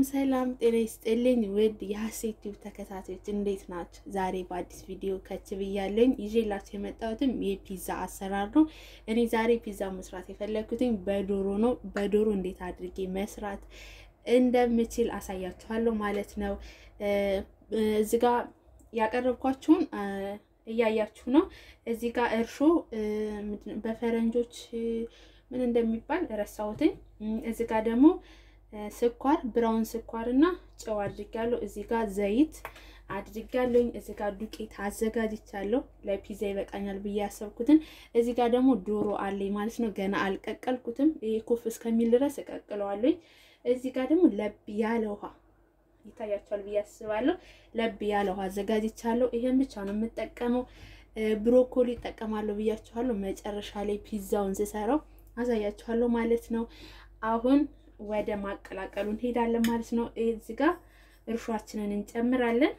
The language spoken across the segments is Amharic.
ሰላም ጤና ይስጥልኝ ውድ የሀሴት ቲዩብ ተከታታዮች እንዴት ናቸው? ዛሬ በአዲስ ቪዲዮ ከች ብያለኝ። ይዤላችሁ የመጣሁትም የፒዛ አሰራር ነው። እኔ ዛሬ ፒዛ መስራት የፈለግኩትኝ በዶሮ ነው። በዶሮ እንዴት አድርጌ መስራት እንደምችል አሳያችኋለሁ ማለት ነው። እዚህ ጋር ያቀረብኳችሁን እያያችሁ ነው። እዚህ ጋር እርሾ በፈረንጆች ምን እንደሚባል ረሳሁትኝ። እዚህ ጋር ደግሞ ስኳር ብራውን ስኳር እና ጨው አድርጋለሁ። እዚህ ጋር ዘይት አድርጋለሁኝ። እዚህ ጋር ዱቄት አዘጋጅቻለሁ ለፒዛ ይበቃኛል ብዬ ያሰብኩትን። እዚህ ጋር ደግሞ ዶሮ አለኝ ማለት ነው። ገና አልቀቀልኩትም። ይሄ ኩፍ እስከሚል ድረስ እቀቅለዋለሁኝ። እዚህ ጋር ደግሞ ለብ ያለ ውሃ ይታያቸዋል ብዬ አስባለሁ። ለብ ያለ ውሃ አዘጋጅቻለሁ። ይሄን ብቻ ነው የምጠቀመው። ብሮኮሊ እጠቀማለሁ ብያችኋለሁ። መጨረሻ ላይ ፒዛውን ስሰራው አሳያችኋለሁ ማለት ነው። አሁን ወደ ማቀላቀሉ እንሄዳለን ማለት ነው። እዚህ ጋር እርሾአችንን እንጨምራለን።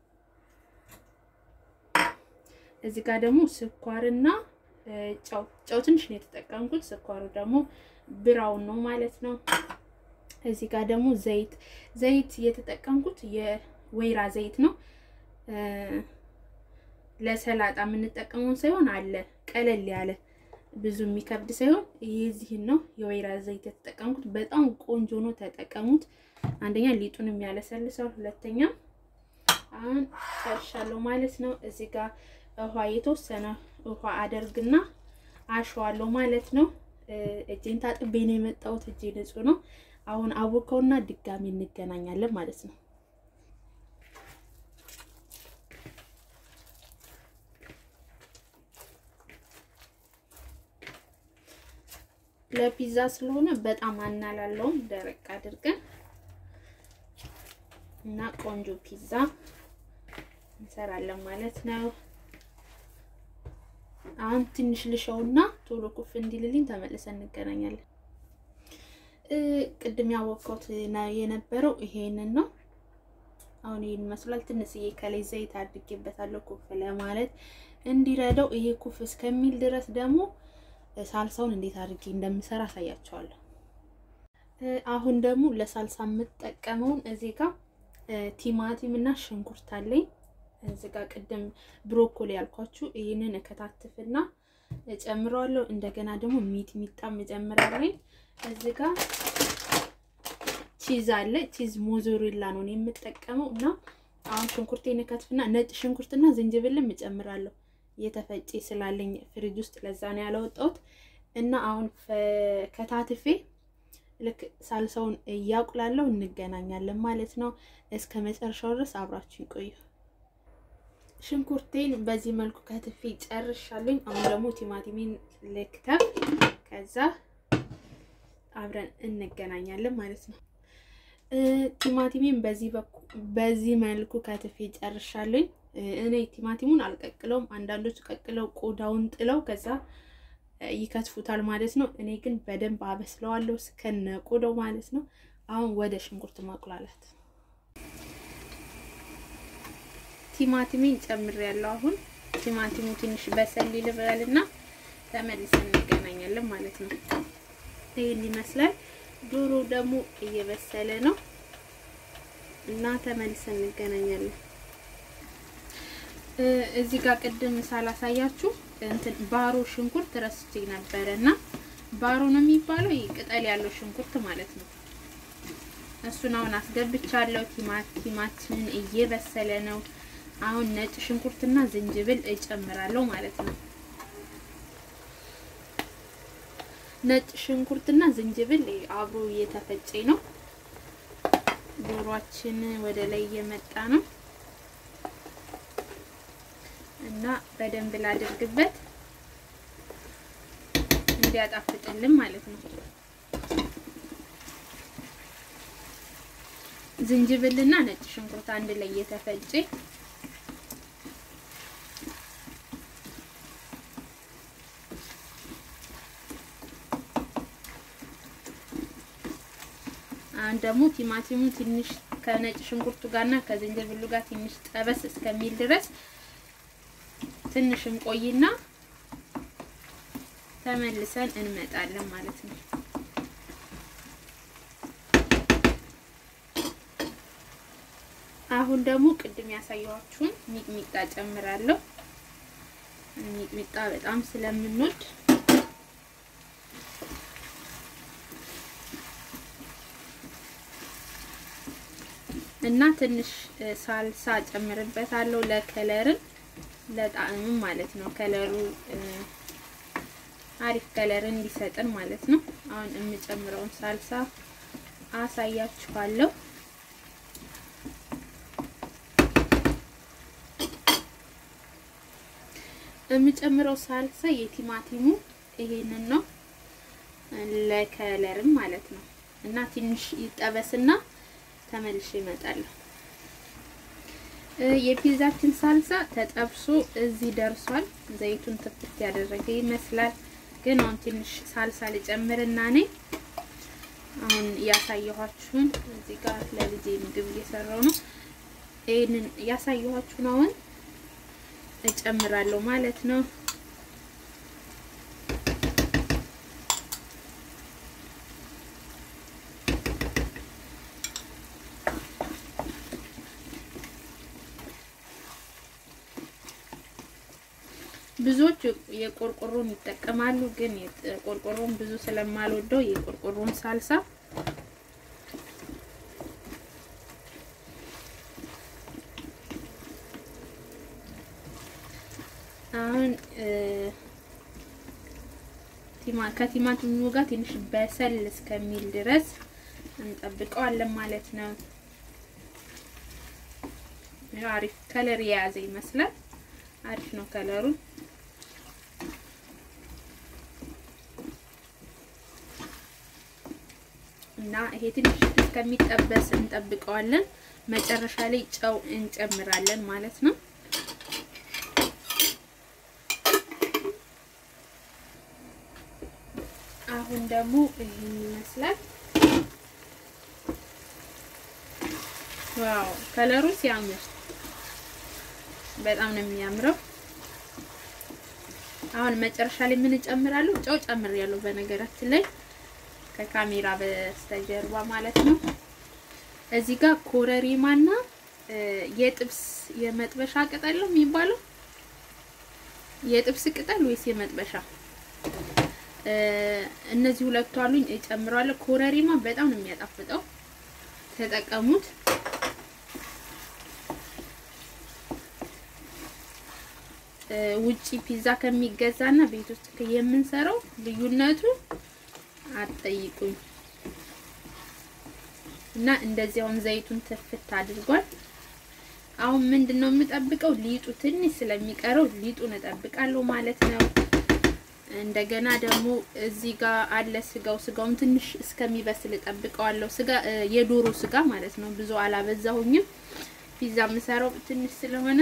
እዚህ ጋር ደግሞ ስኳርና ጨው ጨው ትንሽ ነው የተጠቀምኩት። ስኳሩ ደግሞ ብራውን ነው ማለት ነው። እዚህ ጋር ደግሞ ዘይት ዘይት የተጠቀምኩት የወይራ ዘይት ነው። ለሰላጣ የምንጠቀመውን ሳይሆን አለ ቀለል ያለ ብዙ የሚከብድ ሳይሆን የዚህን ነው የወይራ ዘይት የተጠቀምኩት። በጣም ቆንጆ ነው፣ ተጠቀሙት። አንደኛ ሊጡንም ያለሰልሳል፣ ሁለተኛ አሁን ጨርሻለሁ ማለት ነው። እዚህ ጋር ውሃ የተወሰነ ውሃ አደርግና አሸዋለሁ ማለት ነው። እጄን ታጥቤ ነው የመጣሁት፣ እጄ ንጹህ ነው። አሁን አቦካውና ድጋሚ እንገናኛለን ማለት ነው። ለፒዛ ስለሆነ በጣም አናላለውም። ደረቅ አድርገን እና ቆንጆ ፒዛ እንሰራለን ማለት ነው። አሁን ትንሽ ልሸውና ቶሎ ኩፍ እንዲልልኝ ተመልሰን እንገናኛለን። ቅድም ያወቅኩት የነበረው ይሄንን ነው። አሁን ይሄን ይመስላል። ትንሽዬ ከላይ ዘይት አድርጌበታለሁ ኩፍ ለማለት እንዲረዳው። ይሄ ኩፍ እስከሚል ድረስ ደግሞ ሳልሳውን እንዴት አድርጌ እንደምሰራ አሳያቸዋለሁ። አሁን ደግሞ ለሳልሳ የምጠቀመውን እዚህ ጋር ቲማቲም እና ሽንኩርት አለኝ። እዚህ ጋር ቅድም ብሮኮሊ ያልኳችሁ ይህንን እከታትፍና እጨምረዋለሁ። እንደገና ደግሞ ሚጥሚጣም እጨምራለሁ። እዚህ ጋር ቺዝ አለ። ቺዝ ሞዞሬላ ነው የምጠቀመው እና አሁን ሽንኩርቴን እከትፍና ነጭ ሽንኩርትና ዝንጅብልም እጨምራለሁ የተፈጨ ስላለኝ ፍሪጅ ውስጥ ለዛ ነው ያለወጣሁት። እና አሁን ከታትፌ ልክ ሳልሳውን እያቁላለሁ እንገናኛለን ማለት ነው። እስከ መጨረሻው ድረስ አብራችሁ ይቆዩ። ሽንኩርቴን በዚህ መልኩ ከትፌ ጨርሻለኝ። አሁን ደግሞ ቲማቲሜን ልክተፍ፣ ከዛ አብረን እንገናኛለን ማለት ነው። ቲማቲሜን በዚህ መልኩ ከትፌ ጨርሻለኝ። እኔ ቲማቲሙን አልቀቅለውም። አንዳንዶች ቀቅለው ቆዳውን ጥለው ከዛ ይከትፉታል ማለት ነው። እኔ ግን በደንብ አበስለዋለሁ እስከነ ቆዳው ማለት ነው። አሁን ወደ ሽንኩርት ማቁላላት ቲማቲሜን ጨምሬያለሁ። አሁን ቲማቲሙ ትንሽ በሰል ይልበልና ተመልሰን እንገናኛለን ማለት ነው። ይህን ይመስላል። ዶሮ ደግሞ እየበሰለ ነው እና ተመልሰን እንገናኛለን። እዚህ ጋር ቅድም ሳላሳያችሁ እንትን ባሮ ሽንኩርት ረስቼ ነበረ እና ባሮ ነው የሚባለው ይህ ቅጠል ያለው ሽንኩርት ማለት ነው። እሱን አሁን አስገብቻለሁ። ቲማቲማችንን እየበሰለ ነው። አሁን ነጭ ሽንኩርትና ዝንጅብል እጨምራለሁ ማለት ነው። ነጭ ሽንኩርትና ዝንጅብል አብሮ እየተፈጨ ነው። ዶሯችን ወደ ላይ እየመጣ ነው እና በደንብ ላድርግበት እንዲያጣፍጥልን ማለት ነው። ዝንጅብልና ነጭ ሽንኩርት አንድ ላይ እየተፈጨ አሁን ደግሞ ቲማቲሙ ትንሽ ከነጭ ሽንኩርቱ ጋርና ከዝንጅብሉ ጋር ትንሽ ጠበስ እስከሚል ድረስ ትንሽ እንቆይና ተመልሰን እንመጣለን ማለት ነው። አሁን ደግሞ ቅድም ያሳየኋችሁን ሚጥሚጣ ጨምራለሁ። ሚጥሚጣ በጣም ስለምንወድ እና ትንሽ ሳልሳ ጨምርበታለሁ ለከለርን ለጣዕምም ማለት ነው። ከለሩ አሪፍ ከለር እንዲሰጥን ማለት ነው። አሁን የምጨምረውን ሳልሳ አሳያችኋለሁ። የምጨምረው ሳልሳ የቲማቲሙ ይሄንን ነው ለከለርም ማለት ነው። እና ትንሽ ይጠበስና ተመልሼ እመጣለሁ። የፒዛችን ሳልሳ ተጠብሶ እዚህ ደርሷል። ዘይቱን ትፍት ያደረገ ይመስላል። ግን አሁን ትንሽ ሳልሳ ልጨምርና እኔ አሁን ያሳየኋችሁን እዚህ ጋር ለልጄ ምግብ እየሰራው ነው። ይሄንን ያሳየኋችሁን አሁን እጨምራለሁ ማለት ነው። ብዙዎች የቆርቆሮን ይጠቀማሉ። ግን ቆርቆሮን ብዙ ስለማልወደው የቆርቆሮን ሳልሳ አሁን ከቲማቲሙ ጋር ትንሽ በሰል እስከሚል ድረስ እንጠብቀዋለን ማለት ነው። አሪፍ ከለር የያዘ ይመስላል። አሪፍ ነው ከለሩ። እና ይሄ ትንሽ እስከሚጠበስ እንጠብቀዋለን። መጨረሻ ላይ ጨው እንጨምራለን ማለት ነው። አሁን ደግሞ ይሄን ይመስላል። ዋው ከለሩ ሲያምር በጣም ነው የሚያምረው። አሁን መጨረሻ ላይ ምን እጨምራለሁ? ጨው ጨምሬያለሁ በነገራችን ላይ ከካሜራ በስተጀርባ ማለት ነው። እዚህ ጋር ኮረሪማና የጥብስ የመጥበሻ ቅጠል ነው የሚባለው የጥብስ ቅጠል ወይስ የመጥበሻ? እነዚህ ሁለቱ አሉኝ እጨምራለሁ። ኮረሪማ በጣም ነው የሚያጣፍጠው፣ ተጠቀሙት። ውጪ ፒዛ ከሚገዛና ቤት ውስጥ የምንሰራው ልዩነቱ አትጠይቁኝ። እና እንደዚያውም ዘይቱን ትፍት አድርጓል። አሁን ምንድነው የምጠብቀው? ሊጡ ትንሽ ስለሚቀረው ሊጡን እጠብቃለሁ ማለት ነው። እንደገና ደግሞ እዚህ ጋር አለ ስጋው። ስጋውን ትንሽ እስከሚበስል እጠብቀዋለሁ። ስጋ የዶሮ ስጋ ማለት ነው። ብዙ አላበዛሁኝም። ፒዛ የምሰራው ትንሽ ስለሆነ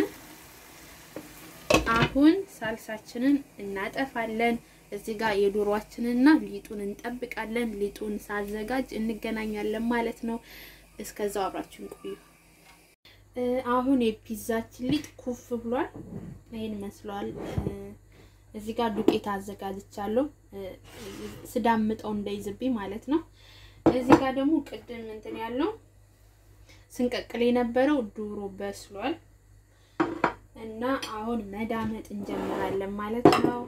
አሁን ሳልሳችንን እናጠፋለን። እዚህ ጋር የዶሮአችንና ሊጡን እንጠብቃለን። ሊጡን ሳዘጋጅ እንገናኛለን ማለት ነው። እስከዛው አብራችን ቆዩ። አሁን የፒዛችን ሊጥ ኩፍ ብሏል። ይሄን መስሏል። እዚህ ጋር ዱቄት አዘጋጅቻለሁ ስዳምጠው እንዳይዝብኝ ማለት ነው። እዚህ ጋር ደግሞ ቅድም እንትን ያለው ስንቀቅል የነበረው ዶሮ በስሏል እና አሁን መዳመጥ እንጀምራለን ማለት ነው።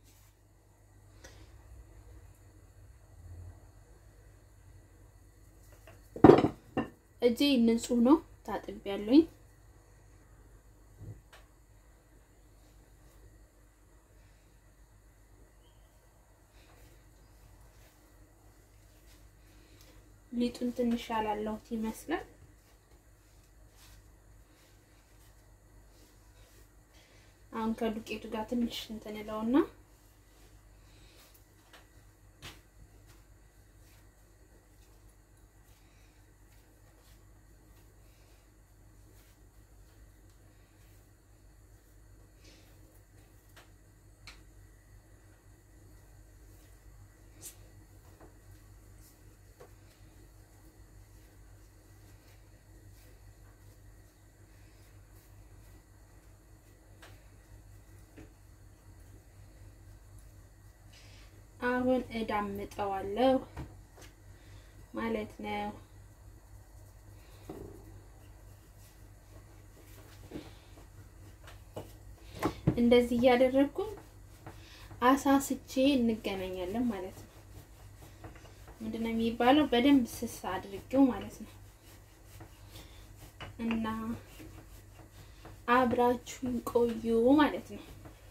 እጄ ንጹህ ነው፣ ታጥቤያለሁኝ። ሊጡን ትንሽ ያላለሁት ይመስላል። አሁን ከዱቄቱ ጋር ትንሽ እንትን እለውና አሁን እዳምጠዋለሁ ማለት ነው። እንደዚህ እያደረግኩ አሳስቼ እንገናኛለን ማለት ነው። ምንድነው የሚባለው? በደንብ ስስ አድርጌው ማለት ነው። እና አብራችሁን ቆዩ ማለት ነው።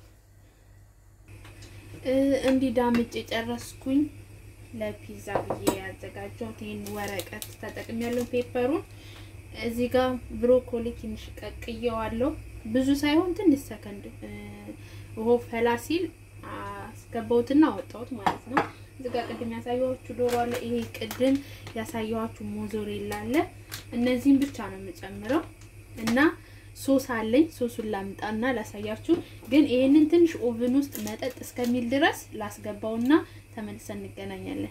እንዲህ ዳምጬ ጨረስኩኝ። ለፒዛ ብዬ ያዘጋጀሁት ይህን ወረቀት ተጠቅሜያለሁ። ፔፐሩን እዚህ ጋር ብሮኮሊ ትንሽ ቀቅየዋለሁ። ብዙ ሳይሆን ትንሽ ሰከንድ ውሃው ፈላ ሲል አስገባሁትና አወጣሁት ማለት ነው። እዚህ ጋር ቅድም ያሳየኋችሁ ዶሮ አለ። ይሄ ቅድም ያሳየኋችሁ ሞዞሬላ አለ። እነዚህን ብቻ ነው የምጨምረው እና ሶስ አለኝ። ሶሱን ላምጣና ላሳያችሁ። ግን ይሄንን ትንሽ ኦቭን ውስጥ መጠጥ እስከሚል ድረስ ላስገባውና ተመልሰን እንገናኛለን።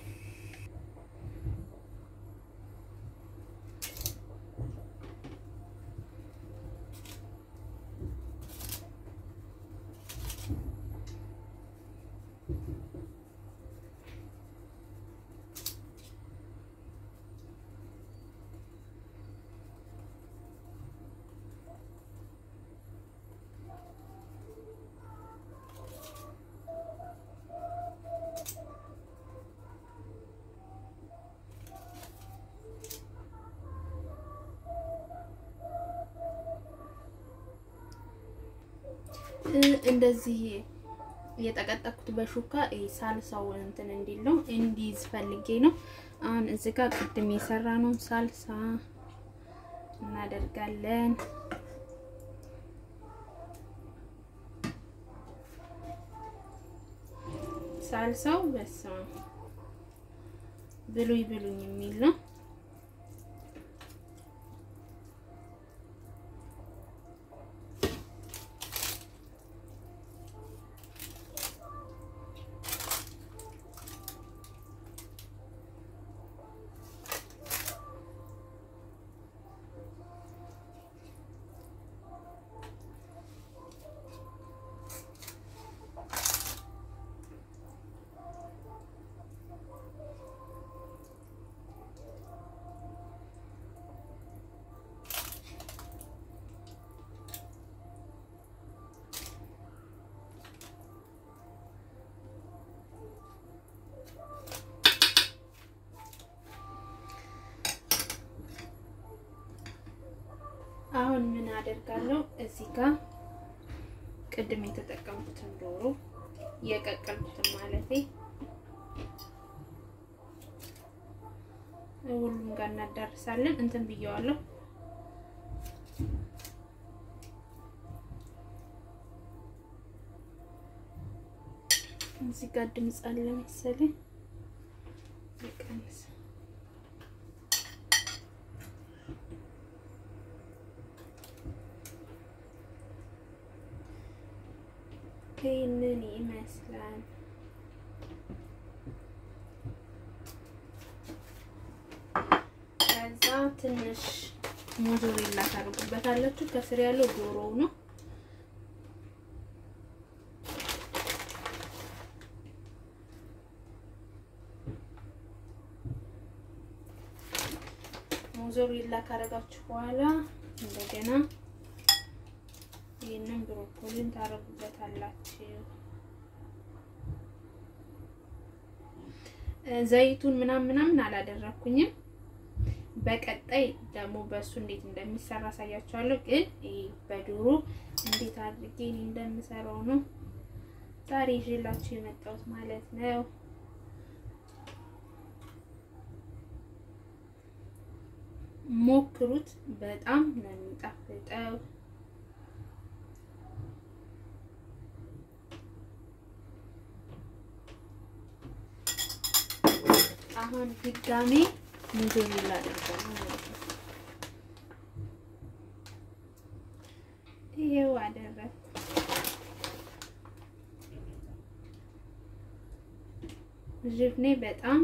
እንደዚህ የጠቀጠኩት በሹካ ሳልሳው እንትን እንዲል ነው እንዲይዝ ፈልጌ ነው። አሁን እዚህ ጋር ቅድም የሰራ ነው ሳልሳ እናደርጋለን። ሳልሳው በስመ አብ ብሉኝ ብሉኝ የሚል ነው። አሁን ምን አደርጋለሁ? እዚህ ጋር ቅድም የተጠቀምኩትን ዶሮ የቀቀልኩትን ማለቴ ሁሉም ጋር እናዳርሳለን። እንትን ብየዋለሁ። እዚህ ጋር ድምፅ አለ መሰለኝ ይቀንስ ይህንን ይመስላል። ከዛ ትንሽ ሞዞሬላ ታደርጉበታላችሁ። ከስር ያለው ዶሮው ነው። ሞዞሬላ ካደረጋችሁ በኋላ እንደገና ይህንን ብሮኮሊን ታረጉበታላችሁ። ዘይቱን ምናምን ምናምን አላደረኩኝም። በቀጣይ ደግሞ በእሱ እንዴት እንደሚሰራ አሳያችኋለሁ። ግን በዶሮ እንዴት አድርጌ እኔ እንደምሰራው ነው ዛሬ ይዤላችሁ የመጣሁት ማለት ነው። ሞክሩት፣ በጣም ነው የሚጣፍጠው። አሁን ድጋሜ ሞዞሬላ አደርጋለሁ ማለት ነው። ይሄው አደረኩ። ዥብኔ በጣም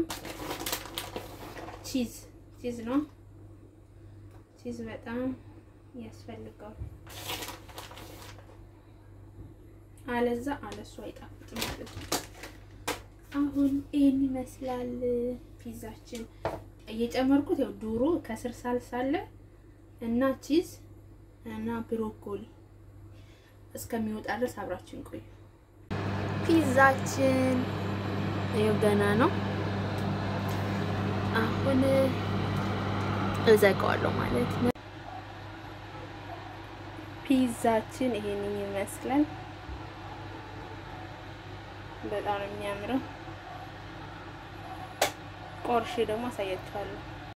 ቺዝ ቺዝ ነው። ቺዝ በጣም ያስፈልገዋል። አለዛ አለሱ አይጣፍጥም ማለት ነው። አሁን ይህን ይመስላል ፒዛችን። እየጨመርኩት ያው ዶሮ ከስር ሳልሳ አለ እና ቺዝ እና ብሮኮሊ እስከሚወጣ ድረስ አብራችን ቆዩ። ፒዛችን ይኸው ገና ነው። አሁን እዘጋዋለሁ ማለት ነው። ፒዛችን ይሄንን ይመስላል። በጣም ነው የሚያምረው። ቆርሼ ደግሞ አሳያችኋለሁ።